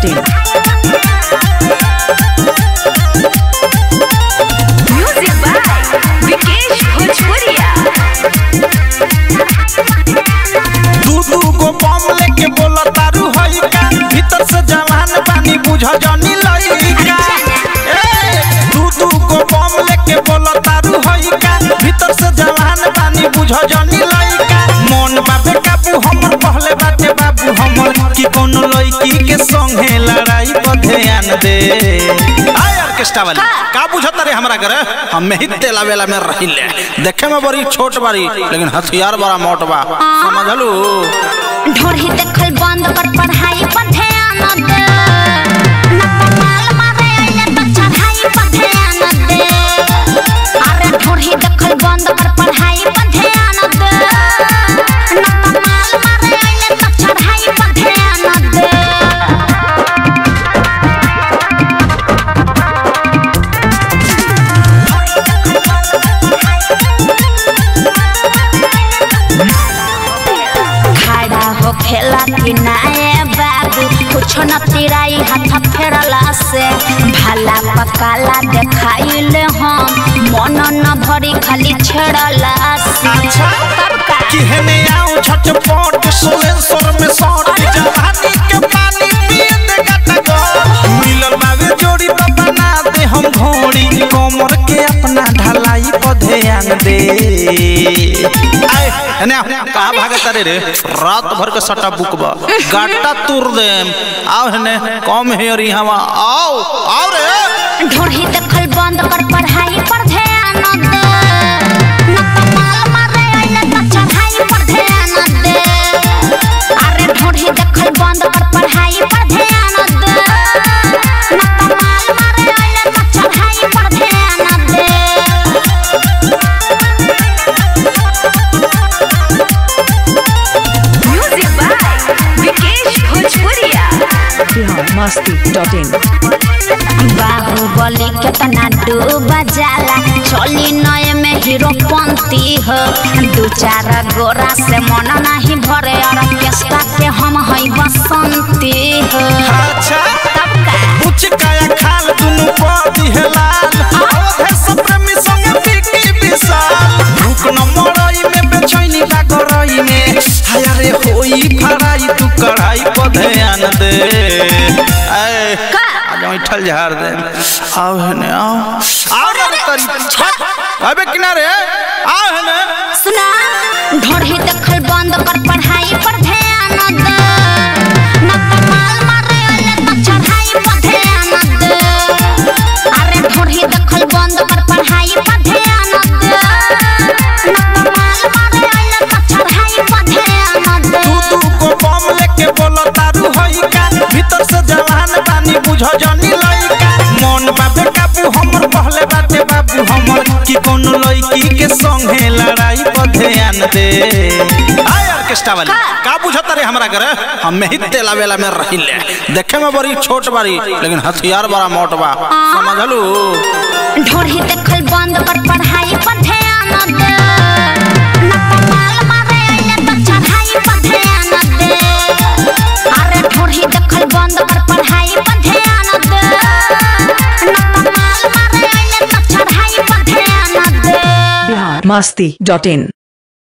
masti.in. Music by Vikesh Bhojpuria. दू दू गो बम लेके बोला तारू हई का भीतर से जवान पानी बुझ जानी लइका ए, दू दू गो बम लेके बोला तारू हई का भीतर से जवान पानी बुझ जानी लइका मन बाबे काबू हमर पहले बाटे बाबू हमर कि कोनो लड़की के संगे लड़ाई पर ध्यान दे आय ऑर्केस्ट्रा वाली का बुझत रे हमरा घर हम में ही तेला वेला में रहिले देखे में बड़ी छोट बारी लेकिन हथियार बड़ा मोट बा समझलू ढोरही देखल बंद कर पढ़ाई पर ध्यान दे न कमाल मारे आइले तो चढ़ाई पर ध्यान दे अरे ढोरही देखल बंद कर पढ़ाई पर ध्यान दे न कमाल मारे आइले तो चढ़ाई पर ध्यान दे खड़ा हो खेला कि नाए बाबू कुछ न तिराई हाथ फेरला से भाला पकाला देखाइले हम मन न भरी खाली छेड़ला से तब का किहने आऊं झटपट सोलेश्वर में सौट जवानी के पानी पिए दे गटा गो मिलल बावे जोड़ी तो बना दे हम घोड़ी कमर के अपना ढलाई पर ध्यान दे आए हने कहाँ भागत रे रे रात भर के सटा बुक बा गाटा तुर देम आओ हने कम हेरी हवा आओ आओ रे ढोरही देखल बंद कर पढ़ाई पर ध्यान दे न कमाल मारे आइले तो चढ़ाई पर ध्यान दे अरे ढोरही देखल बंद कर पढ़ाई पर ध्यान दे न कमाल मारे आइले तो चढ़ाई पर ध्यान दे Music by Vikesh Bhojpuria. Bihar masti.in. बाहुबली केतना डूब जाला चली नए में हीरो पंती हो दू चार गोरा से मन नहीं भरे और केस्टा के हम हई बसंती हो अच्छा तब का उच्च काया खाल दुनु पदी हेलाल अवधे सप्रेमी संग बिकी विशाल भूख न मरई में बेचैनी लागरई में हाया रे होई फराई तू कढ़ाई पर ध्यान दे आए का आज ऐठल झाड़ दे आओ हने आओ आओ रे तरी छट अबे किनारे आओ हने सुना ढोरही देखल बंद कर पढ़ाई पर ध्यान दे न कमाल मारे आइले तो चढ़ाई पर ध्यान दे अरे ढोरही देखल बंद कर पढ़ाई पर ध्यान दे न कमाल मारे आइले तो चढ़ाई पर ध्यान दे तू तू को बम लेके बोलो तारू हई का भीतर से जवान पानी बुझ जानी लइका मन बाबे काबू हमर पहले बाटे बाबू हमर कि कोनो लड़की के संगे लड़ाई पर ध्यान दे आय ऑर्केस्ट्रा वाली का बुझत रे हमरा घर हम में ही तेला वेला में रहिले देखे में बड़ी छोट बारी लेकिन हथियार बड़ा मोट बा समझलू ढोरही देखल बंद कर पढ़ाई पर ध्यान दे न कमाल मारे आइले तो चढ़ाई पर ध्यान दे अरे ढोरही देखल बंद कर पढ़ाई पर ध्यान दे न कमाल मारे आइले तो चढ़ाई पर ध्यान दे Bihar masti.in.